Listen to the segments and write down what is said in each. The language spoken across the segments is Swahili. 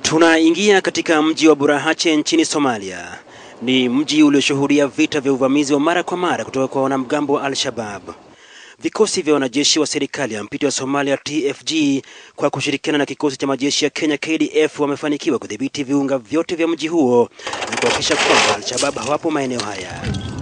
Tunaingia katika mji wa Burahache nchini Somalia. Ni mji ulioshuhudia vita vya uvamizi wa mara kwa mara kutoka kwa wanamgambo wa Al-Shabab. Vikosi vya wanajeshi wa serikali ya mpito ya Somalia TFG kwa kushirikiana na kikosi cha majeshi ya Kenya KDF wamefanikiwa kudhibiti viunga vyote vya mji huo na kuhakikisha kwamba Al-Shabab hawapo maeneo haya.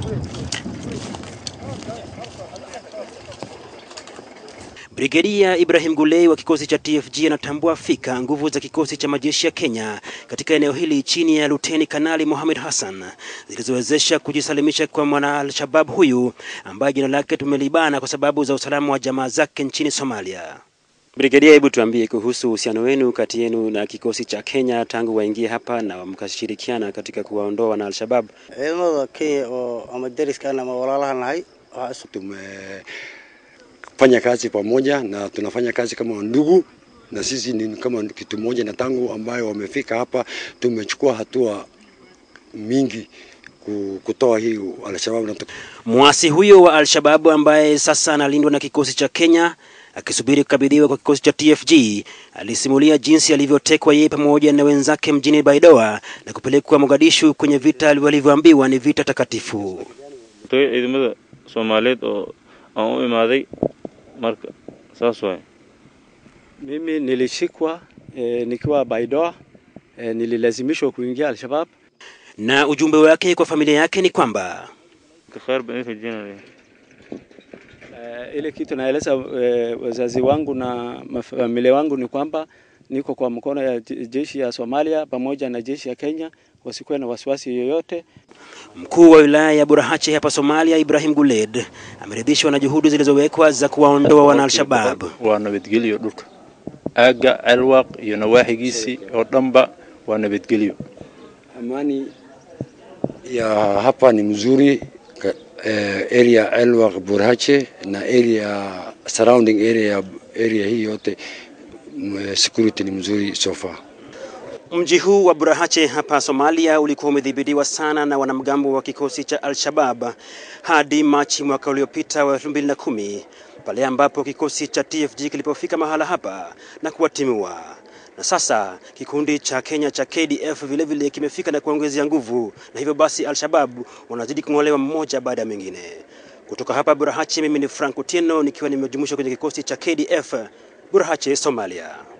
Brigedia Ibrahim Gulei wa kikosi cha TFG anatambua fika nguvu za kikosi cha majeshi ya Kenya katika eneo hili chini ya Luteni Kanali Mohamed Hassan zilizowezesha kujisalimisha kwa mwana Al-Shabab huyu ambaye jina lake tumelibana kwa sababu za usalama wa jamaa zake nchini Somalia. Brigedia, hebu tuambie kuhusu uhusiano wenu kati yenu na kikosi cha Kenya tangu waingie hapa na mkashirikiana katika kuwaondoa wana Al-Shabab. ciidamada Kenya oo ama deriskan ama walaalaha nahay waxaa isu tumefanya kazi pamoja na tunafanya kazi kama ndugu, na sisi ni kama kitu moja, na tangu ambayo wamefika hapa tumechukua hatua mingi ku- kutoa hii Alshabab na Mwasi huyo wa Al-Shabab ambaye sasa analindwa na kikosi cha Kenya akisubiri kukabidhiwa kwa kikosi cha TFG alisimulia jinsi alivyotekwa yeye pamoja na wenzake mjini Baidoa na kupelekwa Mogadishu kwenye vita walivyoambiwa ni vita takatifu. toy ciidamada Soomaaliyeed oo aan u imaaday marka saas waay Mimi nilishikwa e, nikiwa Baidoa e, nililazimishwa kuingia Al-Shabab. Na ujumbe wake kwa familia yake ni kwamba khair baan idin rajeynayaa E, ile kitu naeleza e, wazazi wangu na familia wangu ni kwamba niko kwa mkono ya je- jeshi ya Somalia pamoja na jeshi ya Kenya, wasikuwe na wasiwasi yoyote. mkuu wa wilaya ya Burahache hapa Somalia, Ibrahim Guled, ameridhishwa na juhudi zilizowekwa za kuwaondoa wana Al-Shabab. waa nabadgelyo dhulka aagga celwaaq iyo nawaaxigiisii oo dhanba waa nabadgelyo Amani ya hapa ni mzuri ka- eh, area Elwaq Burhache na area surrounding area area hii yote mm, security ni mzuri so far. Mji huu wa Burahache hapa Somalia ulikuwa umedhibitiwa sana na wanamgambo wa kikosi cha Al-Shabab hadi Machi mwaka uliopita wa 2010 pale ambapo kikosi cha TFG kilipofika mahala hapa na kuwatimua. Na sasa kikundi cha Kenya cha KDF vile vile kimefika na kuongezea nguvu, na hivyo basi Al-Shabab wanazidi kung'olewa mmoja baada ya mwingine. Kutoka hapa Burahache, mimi ni Frank Otieno nikiwa nimejumuishwa kwenye kikosi cha KDF Burahache, Somalia.